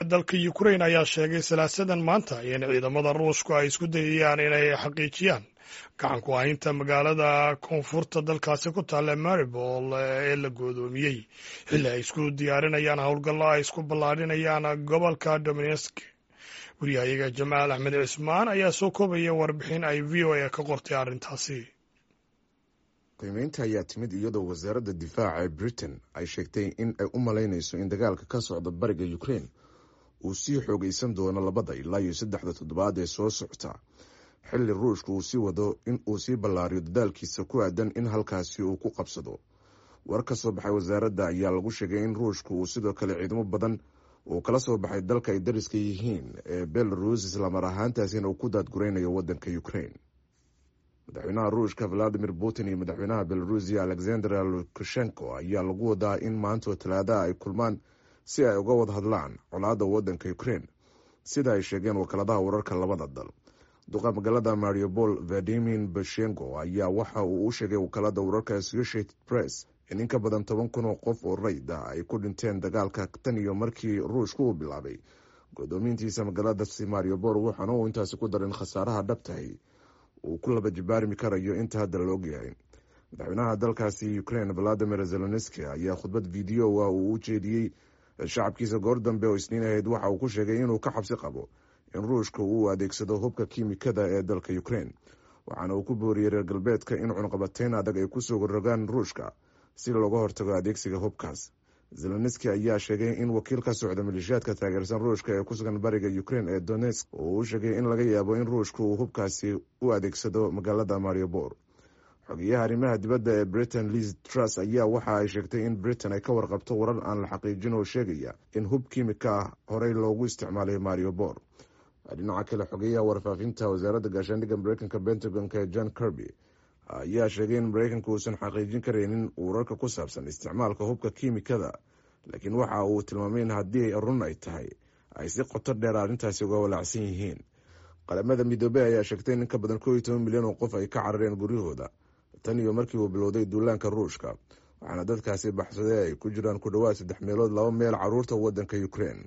dalka ukrain ayaa sheegay salaasadan maanta in ciidamada ruushku ay isku dayayaan inay xaqiijiyaan gacan ku haynta magaalada koonfurta dalkaasi ku taalla maribol ee la goodoomiyey xilli ay isku diyaarinayaan howlgallo ay isku ballaadhinayaan gobolka dominesk wariyahayaga jamaal axmed cismaan ayaa soo koobaya warbixin ay v o a ka qortay arrintaasi qiimeynta ayaa timid iyadoo wasaaradda difaaca ee britain ay sheegtay in ay u malaynayso in dagaalka ka socda bariga ukraine uu sii xoogaysan doono labada ilaa iyo saddexda toddobaad ee soo socota xilli ruushka uu sii wado in uu sii ballaariyo dadaalkiisa ku aadan in halkaasi uu ku qabsado war ka soo baxay wasaaradda ayaa lagu sheegay in ruushka uu sidoo kale ciidamo badan uu kala soo baxay dalka ay dariska yihiin ee belarus islamar ahaantaasina uu ku daadguraynayo waddanka ukraine madaxweynaha ruushka valadimir putin iyo madaxweynaha belarusiya alexander lukashenko ayaa lagu wadaa in maantoo talaadaha ay kulmaan si ay uga wada hadlaan colaadda waddanka ukraine sida ay sheegeen wakaaladaha wararka labada dal duqa magaalada mariupol vadimin bashenko ayaa waxa uu u sheegay wakaalada wararka associated press in in ka badan toban kun oo qof oo rayd ah ay ku dhinteen dagaalka tan iyo markii ruushka uu bilaabay godoomiintiisa magaaladaasi mariupol waxaana uu intaasi ku darin khasaaraha dhabtahay uu ku laba jibaarmi karayo inta hadda la ogyahay madaxweynaha dalkaasi ukraine valadimir zelenski ayaa khudbad videoa uu u jeediyey shacabkiisa goor dambe oo isniin ahayd waxa uu ku sheegay inuu ka xabsi qabo in ruushka uu adeegsado hubka kiimikada ee dalka ukraine waxaana uu ku booriyey reer galbeedka in cunqabateyn adag ay kusoo rogaan ruushka si looga hortago adeegsiga hubkaas zelenski ayaa sheegay in wakiil ka socda maleeshiyaadka taageersan ruushka ee kusugan bariga ukraine ee donetsk oo uu sheegay in laga yaabo in ruushka uu hubkaasi u adeegsado magaalada mariupol xogeyaha arrimaha dibadda ee britain liz truss ayaa waxa ay sheegtay in britain ay ka warqabto warar aan la xaqiijin oo sheegaya in hub kiimika ah horey loogu isticmaalay mariupol dhinaca kale xogeyaha warfaafinta wasaaradda gaashaandhigga mareykanka pentagonka ee john kirby ayaa sheegay in mareykanka uusan xaqiijin karaynin wararka ku saabsan isticmaalka hubka kiimikada laakiin waxa uu tilmaamay in haddii run ay tahay ay si qoto dheer arrintaasi uga walaacsan yihiin qalamada midoobey ayaa sheegtay in in ka badan koo iyo toban milyan oo qof ay ka carareen guryahooda tan iyo markii uu bilowday duulaanka ruushka waxaana dadkaasi baxsaday ay ku jiraan ku dhowaad saddex meelood laba meel caruurta waddanka ukraine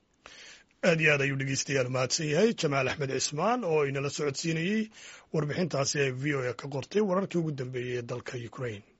aad iyo aad ayuu dhegeystayaal mahadsan yahay jamaal axmed cismaan oo inala socodsiinayey warbixintaasi ee v o a ka qortay wararkii ugu dambeeyey ee dalka ukraine